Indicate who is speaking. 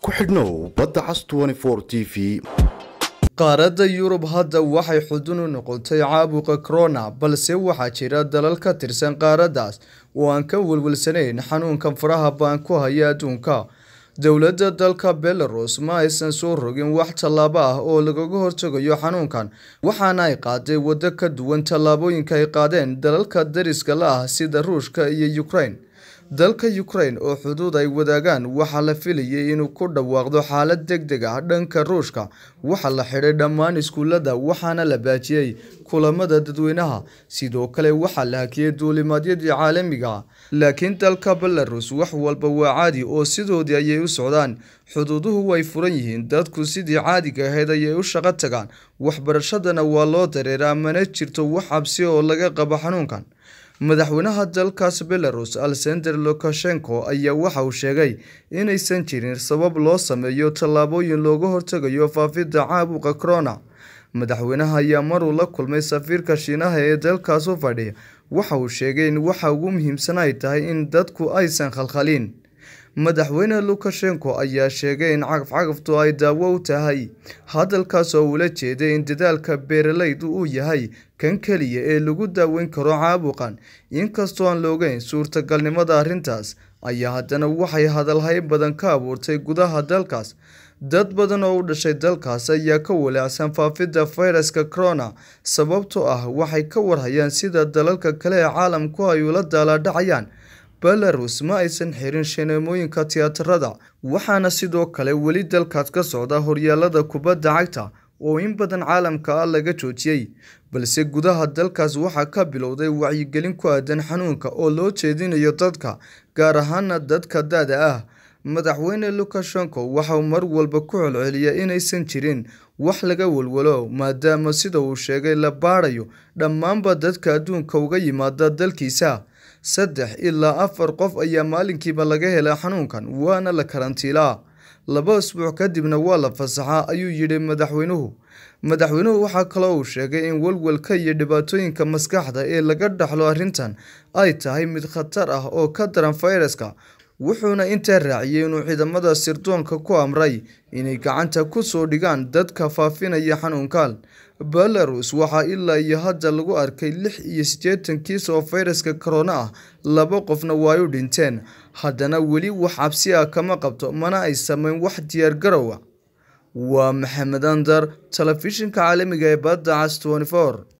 Speaker 1: ku xidhnow badda cas t v
Speaker 2: qaaradda yurub hadda waxay xudun u noqotay caabuqa corona balse waxaa jira dalal ka tirsan qaaraddaas oo aan ka welwelsanayn xanuunkan faraha baan ku haya adduunka dowladda dalka belarus ma aysan soo rogin wax tallaabo ah oo lagaga hortagayo xanuunkan waxaana ay qaaday waddo ka duwan tallaabooyinka ay qaadeen dalalka dariska la ah sida ruushka iyo ukraine dalka ukraine oo xuduud ay wadaagaan waxaa la filayay inuu ku dhawaaqdo xaalad deg deg ah dhanka ruushka waxaa la xidhay dhammaan iskuulada waxaana la baajiyey kulamada dadweynaha sidoo kale waxaa la hakiyey duulimaadyadii caalamiga ah laakiin dalka belarus wax walba waa caadi oo sidoodii ayay u socdaan xuduuduhu way furan yihiin dadku sidii caadiga ahayd ayay u shaqo tagaan waxbarashadana waa loo dareeraa mana jirto wax cabsi oo laga qabo xanuunkan madaxweynaha dalkaas belarus alexander lukashenko ayaa waxa uu sheegay inaysan jirin sabab loo sameeyo tallaabooyin looga hortagayo faafidda caabuqa corona madaxweynaha ayaa maruu la kulmay safiirka shiinaha ee dalkaas u fadhiya waxa uu sheegay in waxa ugu muhiimsan ay tahay in dadku aysan khalkhalin madaxweyne lukashenko ayaa sheegay in cagafcagaftu ay daawo u tahay hadalkaas oo ula jeeday in dadaalka beeralaydu uu yahay kan keliya ee lagu daaweyn karo caabuqan inkastoo aan loogeyn suurtagalnimada arrintaas ayaa haddana waxay hadalhay badan ka abuurtay gudaha dalkaas dad badan oo u dhashay dalkaas ayaa ka walaacsan faafidda fayraska corona sababtoo ah waxay ka warhayaan sida dalalka kale ee caalamku ay ula daalaadhacayaan belarus ma aysan xirin shineemooyinka tiyaatarada waxaana sidoo kale weli dalkaas ka socda horyaalada kubadda cagta oo in badan caalamka ah laga joojiyey balse gudaha dalkaas waxaa ka bilowday wacyigelin ku aadan xanuunka oo loo jeedinayo dadka gaar ahaana dadka da-da ah madaxweyne lukashenko waxauu mar walba ku celceliya inaysan jirin wax laga walwalo maadaama sida uu sheegay la baadhayo dhammaanba dadka adduunka uga yimaada dalkiisa saddex ilaa afar qof ayaa maalinkiiba laga helaa xanuunkan waana la karantiilaa laba isbuuc kadibna waa la fasaxaa ayuu yidhi madaxweynuhu madaxweynuhu waxaa kaloo uu sheegay in walwalka iyo dhibaatooyinka maskaxda ee laga dhaxlo arrintan ay tahay mid khatar ah oo ka daran fayraska wuxuuna intaa raaciyey inuu ciidamada sirdoonka ku amray inay gacanta ku soo dhigaan dadka faafinaya xanuunkan belarus waxaa ilaa iyo hadda lagu arkay lix iyo siddeetan kiis oo fayraska corona ah laba qofna waa u dhinteen haddana weli wax cabsi ah kama qabto mana ay sameyn wax diyaar garowa waa maxamed andar telefishinka caalamiga ee badda cas